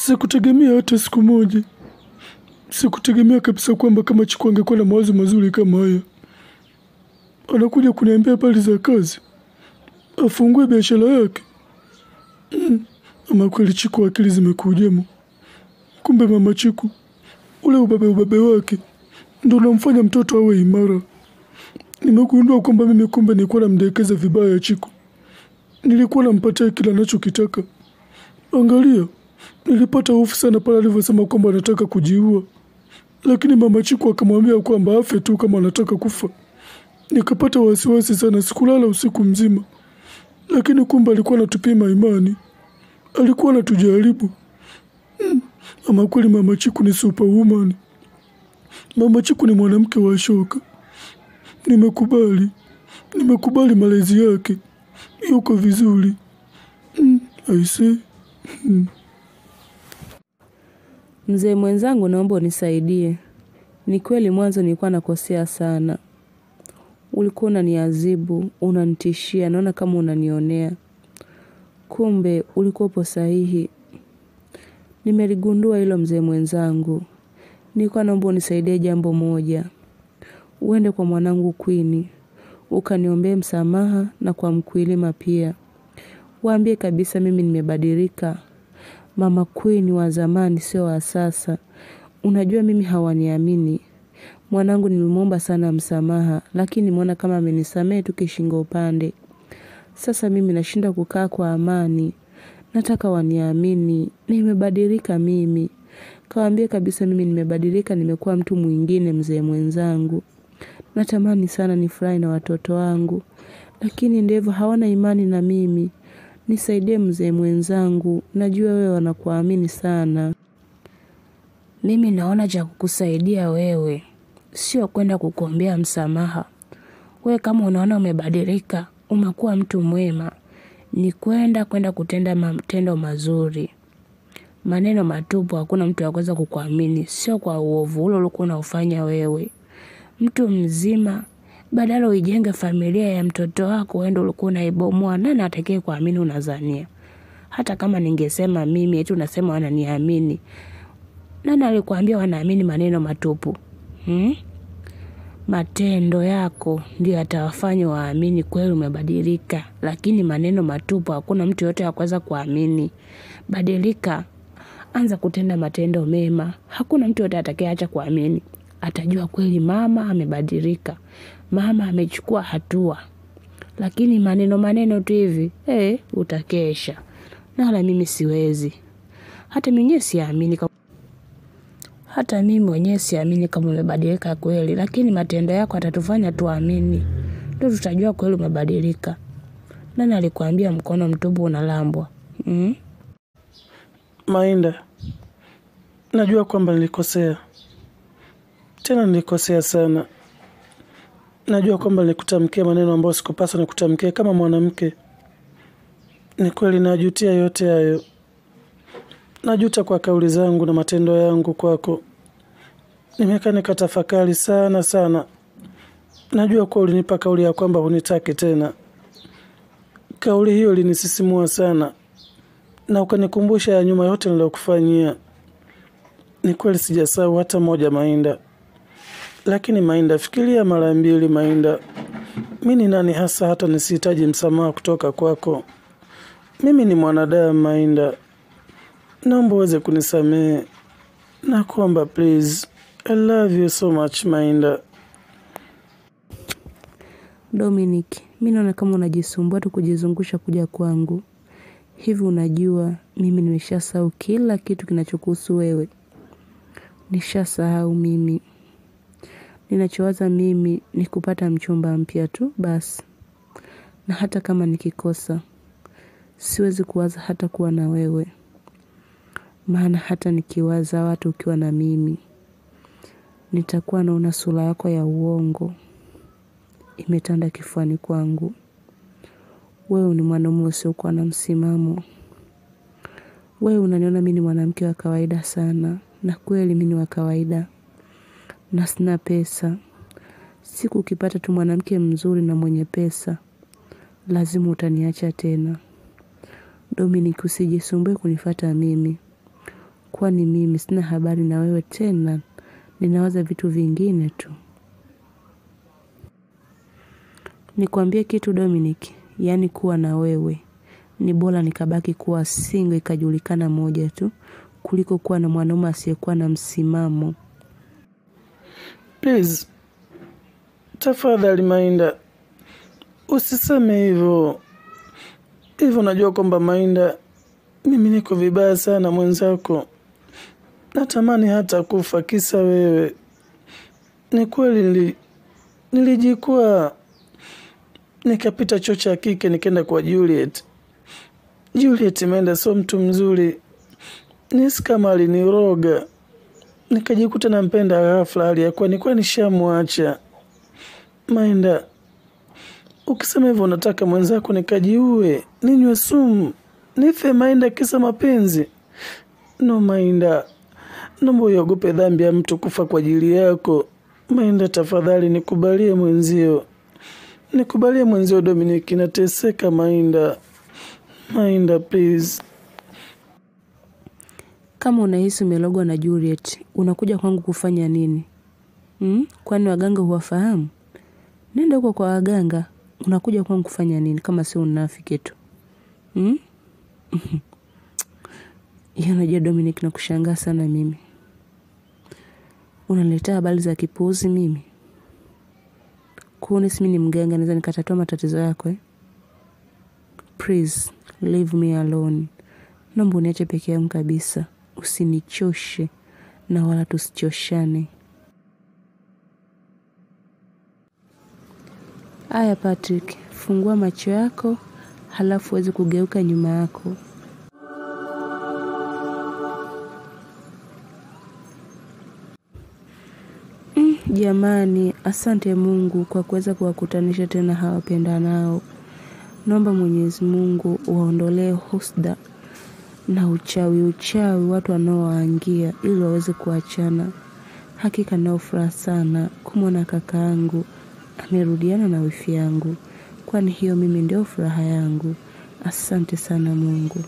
Sikutegemea hata siku moja, sikutegemea kabisa kwamba kama Chiku angekuwa na mawazo mazuri kama haya. Anakuja kuniambia habari za kazi, afungue biashara yake. Mm, ama kweli Chiku akili zimekujemo. Kumbe mama Chiku ule ubabe ubabe wake ndo unamfanya mtoto awe imara. Nimegundua kwamba mimi kumbe nilikuwa namdekeza vibaya Chiku. Nilikuwa nampatia kila anachokitaka. Angalia, nilipata hofu sana pale alivyosema kwamba anataka kujiua, lakini mama Chiku akamwambia kwamba afe tu kama anataka kufa. Nikapata wasiwasi sana, sikulala usiku mzima, lakini kumbe alikuwa anatupima imani, alikuwa anatujaribu. Mm, ama kweli mama Chiku ni superwoman. Mama Chiku ni mwanamke wa shoka. Nimekubali, nimekubali malezi yake, yuko vizuri. Mm, I see. Mm. Mzee mwenzangu, naomba unisaidie. Ni kweli mwanzo nilikuwa nakosea sana. Ulikuwa unaniadhibu, unanitishia, naona kama unanionea. Kumbe ulikuwa upo sahihi. Nimeligundua hilo mzee mwenzangu. Nilikuwa naomba unisaidie jambo moja. Uende kwa mwanangu Queen, ukaniombee msamaha na kwa Mkwilima pia. Waambie kabisa mimi nimebadilika. Mama Queen wa zamani sio wa sasa. Unajua mimi hawaniamini. Mwanangu nilimwomba sana msamaha, lakini nimeona kama amenisamehe tu kishingo upande. Sasa mimi nashinda kukaa kwa amani. Nataka waniamini, nimebadilika mimi. Kawaambie kabisa mimi nimebadilika, nimekuwa mtu mwingine mzee mwenzangu. Natamani sana nifurahi na watoto wangu, lakini ndivyo hawana imani na mimi. Nisaidie mzee mwenzangu, najua wewe wanakuamini sana. Mimi naona cha kukusaidia wewe, sio kwenda kukuombea msamaha. Wewe kama unaona umebadilika, umekuwa mtu mwema, ni kwenda kwenda kutenda matendo mazuri. Maneno matupu, hakuna mtu akuweza kukuamini, sio kwa uovu ule ulikuwa unaufanya wewe. Mtu mzima, badala uijenge familia ya mtoto wako, wewe ndio ulikuwa unaibomoa. Nani atakaye kuamini unazania? Hata kama ningesema mimi, eti unasema wananiamini. Nani alikwambia wanaamini maneno matupu? Hmm? Matendo yako ndio yatawafanya waamini kweli umebadilika, lakini maneno matupu hakuna mtu yote akuweza kuamini. Badilika, anza kutenda matendo mema. Hakuna mtu yote atakayeacha kuamini. Atajua kweli mama amebadilika, mama amechukua hatua. Lakini maneno maneno tu hivi, eh, utakesha. Na wala mimi siwezi. Hata mwenyewe siamini kama hata mimi mwenyewe siamini kama umebadilika kweli, lakini matendo yako atatufanya tuamini. Ndio tutajua kweli umebadilika. Nani alikwambia mkono mtupu unalambwa? Mm? Mainda, najua kwamba nilikosea, tena nilikosea sana. Najua kwamba nilikutamkia maneno ambayo sikupaswa nikutamkia kama mwanamke. Ni kweli najutia yote hayo. Najuta kwa kauli zangu na matendo yangu kwako. Nimekaa nikatafakari sana sana. Najua kuwa ulinipa kauli ya kwamba hunitaki tena. Kauli hiyo ilinisisimua sana na ukanikumbusha ya nyuma yote niliyokufanyia. Ni kweli sijasahau hata moja, Mainda. Lakini Mainda, fikiria mara mbili, Mainda. Mi ni nani hasa hata nisihitaji msamaha kutoka kwako? Mimi ni mwanadamu, Mainda. Naomba uweze kunisamehe. Nakuomba please. I love you so much, Mainda. Dominic, mi naona kama unajisumbua tu kujizungusha kuja kwangu. Hivi unajua mimi nimeshasahau kila kitu kinachokuhusu wewe. Nishasahau mimi. Ninachowaza mimi ni kupata mchumba mpya tu basi. Na hata kama nikikosa, siwezi kuwaza hata kuwa na wewe. Maana hata nikiwaza watu ukiwa na mimi, nitakuwa naona sura yako ya uongo imetanda kifuani kwangu. Wewe ni mwanaume usiokuwa na msimamo. Wewe unaniona mimi ni mwanamke wa kawaida sana, na kweli mimi ni wa kawaida, na sina pesa. Siku ukipata tu mwanamke mzuri na mwenye pesa, lazima utaniacha tena. Dominic, usijisumbue kunifata mimi. kwani mimi sina habari na wewe tena, ninawaza vitu vingine tu. Nikwambie kitu Dominic, yaani kuwa na wewe ni bora nikabaki kuwa single ikajulikana moja tu kuliko kuwa na mwanaume asiyekuwa na msimamo. Please, tafadhali Mainda, usiseme hivyo hivyo. Najua kwamba Mainda, mimi niko vibaya sana mwenzako, natamani hata kufa kisa wewe. Ni kweli nili, nilijikuwa nikapita chuo cha kike nikaenda kwa Juliet. Juliet Mainda sio mtu mzuri, nisi kama aliniroga nikajikuta nampenda ghafla, hali ya kuwa nilikuwa nishamwacha. Mainda, ukisema hivyo unataka mwenzako nikajiue, ninywe sumu, nife Mainda kisa mapenzi? No Mainda, naomba uiogope dhambi ya mtu kufa kwa ajili yako. Mainda, tafadhali nikubalie mwenzio, nikubalie mwenzio. Dominiki, nateseka Mainda. Mainda, please. Kama unahisi umelogwa na Juliet, unakuja kwangu kufanya nini? Hmm? Kwani waganga huwafahamu? Nenda huko kwa waganga. Unakuja kwangu kufanya nini kama sio unafiki tu? Hmm? Hiyo unajua Dominic, nakushangaa sana mimi. Unaniletea habari za kipuuzi mimi. Kuone mimi ni mganga naweza nikatatua matatizo yako eh? Please, leave me alone. Naomba uniache peke yangu kabisa. Usinichoshe na wala tusichoshane. Aya Patrick, fungua macho yako halafu uweze kugeuka nyuma yako. Mm, jamani, asante Mungu kwa kuweza kuwakutanisha tena hawa wapendanao. Naomba Mwenyezi Mungu waondolee husda na uchawi uchawi watu wanaowaangia ili waweze kuachana. Hakika nao furaha sana kumwona kakaangu amerudiana na wifi yangu, kwani hiyo mimi ndio furaha yangu. Asante sana Mungu.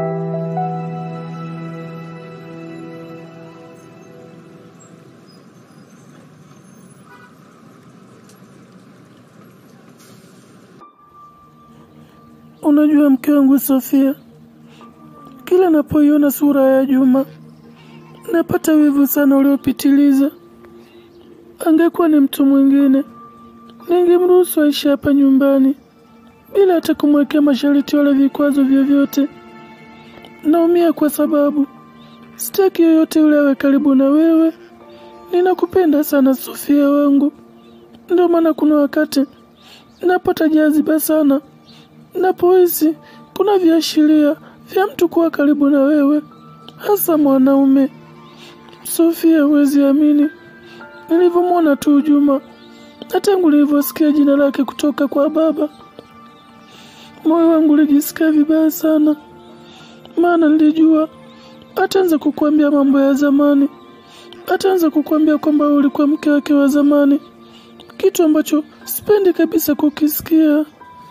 Unajua mke wangu Sofia, kila napoiona sura ya Juma napata wivu sana uliopitiliza. Angekuwa ni mtu mwingine, ningemruhusu aishi hapa nyumbani bila hata kumwekea masharti wala vikwazo vyovyote. Naumia kwa sababu sitaki yoyote yule awe karibu na wewe. Ninakupenda sana Sofia wangu, ndio maana kuna wakati napata jaziba sana napohisi kuna viashiria vya mtu kuwa karibu na wewe, hasa mwanaume. Sofia, huwezi amini nilivyomwona tu Juma na tangu nilivyosikia jina lake kutoka kwa baba, moyo wangu ulijisikia vibaya sana, maana nilijua ataanza kukuambia mambo ya zamani, ataanza kukuambia kwamba wewe ulikuwa mke wake wa zamani, kitu ambacho sipendi kabisa kukisikia.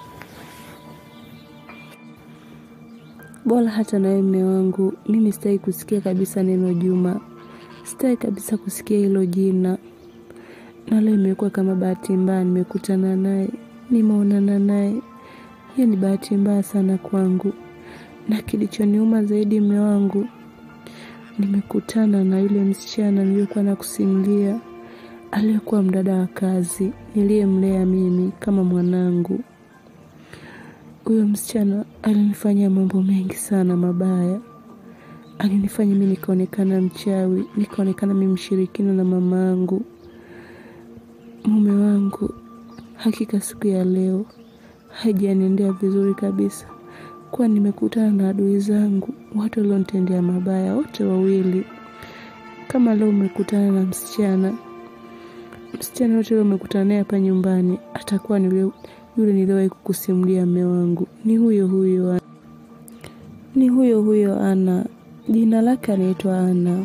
Bora hata nawe mme wangu, mimi sitaki kusikia kabisa neno Juma, sitaki kabisa kusikia hilo jina. Na leo imekuwa kama bahati mbaya, nimekutana naye, nimeonana naye. Hiyo ni bahati mbaya sana kwangu, na kilichoniuma zaidi, mme wangu, nimekutana na yule msichana niliyokuwa nakusimulia, aliyekuwa mdada wa kazi niliyemlea mimi kama mwanangu. Huyo msichana alinifanyia mambo mengi sana mabaya. Alinifanya mimi nikaonekana mchawi, nikaonekana mimi mshirikina na mama yangu. Mume wangu, hakika siku ya leo haijaniendea vizuri kabisa, kuwa nimekutana na adui zangu, watu walionitendea mabaya wote wawili. Kama leo umekutana na msichana, msichana yote leo umekutana naye hapa nyumbani, atakuwa ni yule yule niliwahi kukusimulia mme wangu, ni huyo huyo, ni huyo huyo Ana. Jina lake anaitwa Ana.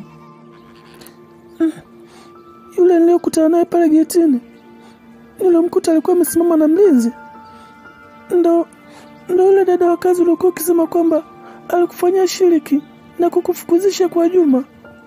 Yule niliyokutana naye pale getini, nilimkuta alikuwa amesimama na mlinzi. Ndo ndo yule dada wa kazi uliokuwa ukisema kwamba alikufanyia shiriki na kukufukuzisha kwa Juma?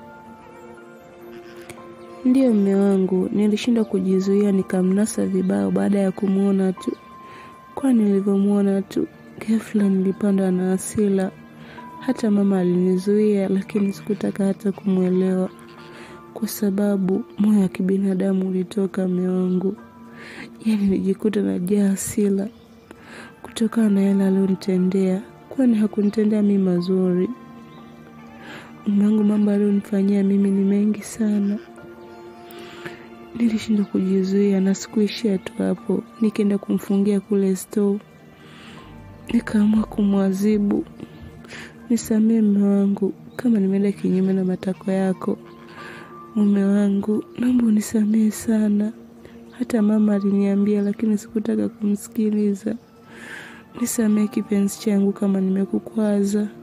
Ndiyo mme wangu, nilishindwa kujizuia nikamnasa vibao baada ya kumwona tu. Kwa nilivyomwona tu, ghafla nilipandwa na hasira. Hata mama alinizuia, lakini sikutaka hata kumwelewa, kwa sababu moyo wa kibinadamu ulitoka mme wangu. Yaani nilijikuta najaa hasira kutokana na yale alionitendea, kwani hakunitendea mimi mazuri. Mume wangu, mambo alionifanyia mimi ni mengi sana. Nilishindwa kujizuia na sikuishia tu hapo, nikaenda kumfungia kule store, nikaamua kumwadhibu. Nisamee mume wangu kama nimeenda kinyume na matakwa yako. Mume wangu, naomba unisamehe sana. Hata mama aliniambia, lakini sikutaka kumsikiliza. Nisamehe kipenzi changu kama nimekukwaza.